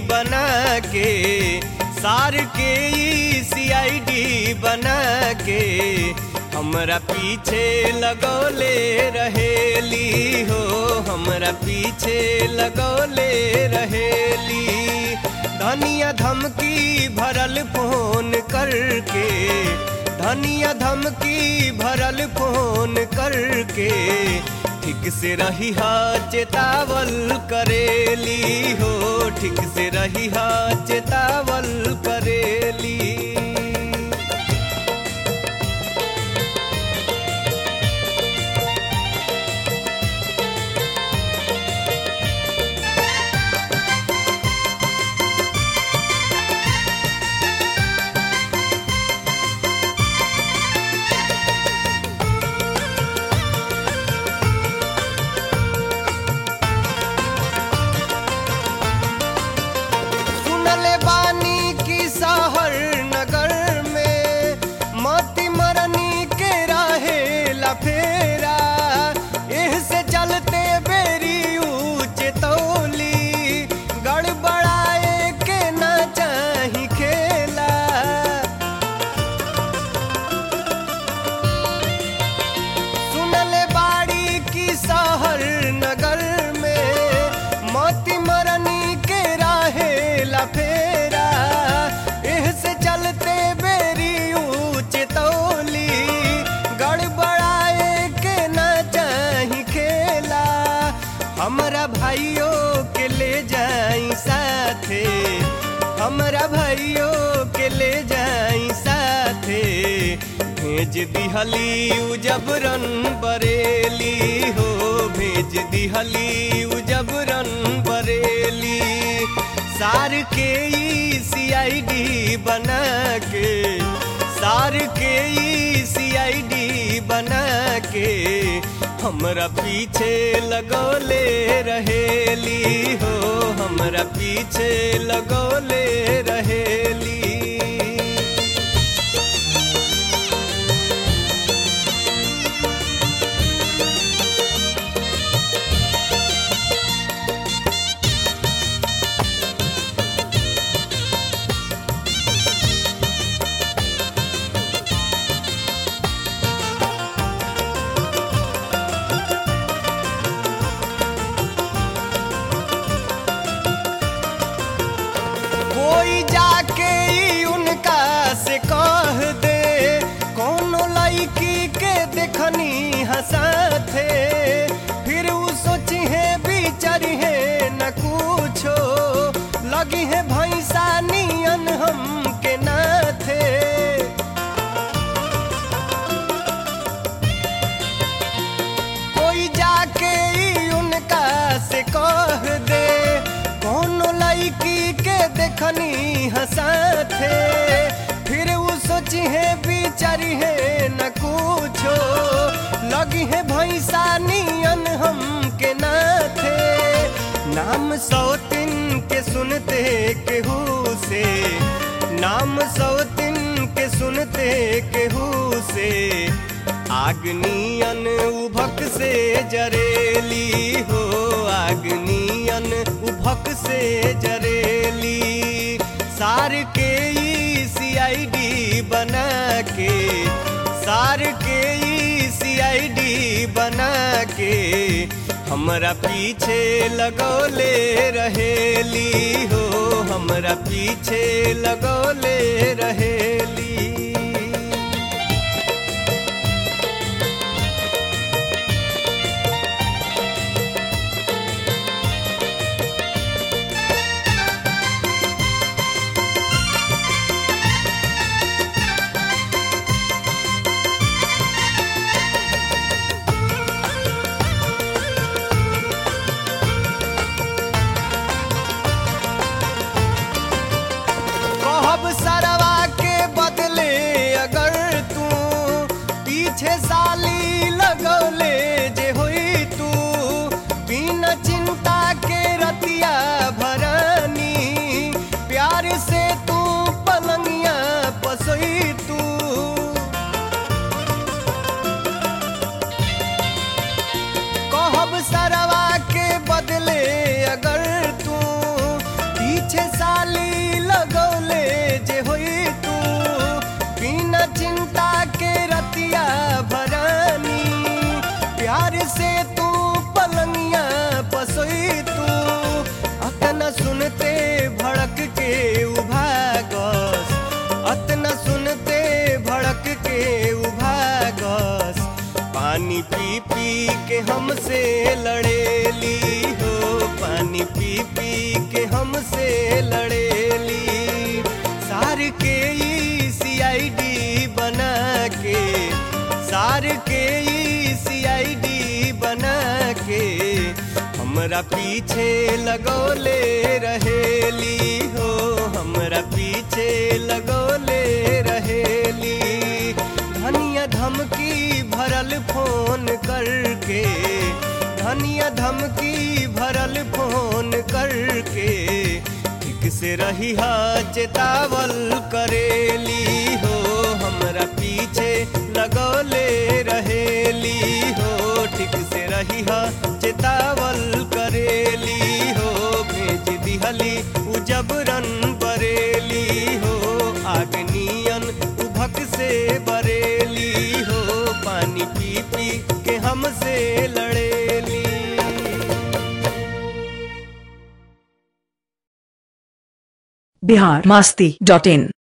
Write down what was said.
बना के सार के सीआईडी बना के हमरा पीछे लगौले रहेली हो हमरा पीछे लगौले रहेली धनिया धमकी भरल फोन करके धनिया धमकी भरल फोन करके ठीक से रही हा चेतावल करेली हो ठीक से रही हा चेतावल करेली सुनले बानी की शहर नगर में मती मरनी के रहे लफेरा एह से चलते बेरी ऊंच तौली गड़बड़ाए के ना चाही खेला सुनले बाड़ी की शहर नगर में मोती मरनी के राहे लफेरा एह से चलते बेरी ऊंच तौली गड़बड़ाए के ना चाही खेला हमरा भाइयों के ले जाई साथे हमरा भाइयों के ले जाई साथे भेज दिहली उ जबरन बरेली हो भेज दिहली उ जबरन बरेली सार के सीआईडी बना के सार के सीआईडी बना के हमरा पीछे लगौले रहेली हो हमरा पीछे लगौले रहेली कोई जाके ई उनका से कह दे कोनो लड़की के देखनी हंसाथे फिर उ सोची है बिचारी है न कुछो लगी है भैंसा नियन हम के नाथे कोई जाके ई उनका से कह दे कोनो लड़की के देखनी हंसाथे फिर उ सोची है बिचारी है न कुछो लगी है भैंसा नियन हम के नाथे नाम सौतिन के सुनते केहू से नाम सौतिन के सुनते केहू से आगनियन उभक से जरेली हो आगनियन उभक से जरेली सार के सीआईडी बना के सार के सीआईडी बना के हमरा पीछे लगौले रहेली हो हमरा पीछे लगौले रहेली कहब सरवा के के हमसे लड़ेली हो पानी पी पी के हमसे लड़ेली सार के ई सीआईडी बना के सार के ई सीआईडी बना के हमरा पीछे लगौले रहेली हो हमरा पीछे लगौले रहेली धनिया धमकी भरल फोन करके धनिया धमकी भरल फोन करके ठीक से रही हा चेतावल करेली हो हमरा पीछे लगौले रहेली हो ठीक से रही हा चेतावल करेली हो भेज दिहली उ जबरन बरेली हो आगनियन उभक से बरेली हो पानी पी पी के हमसे लड़ेली बिहार मस्ती डॉट इन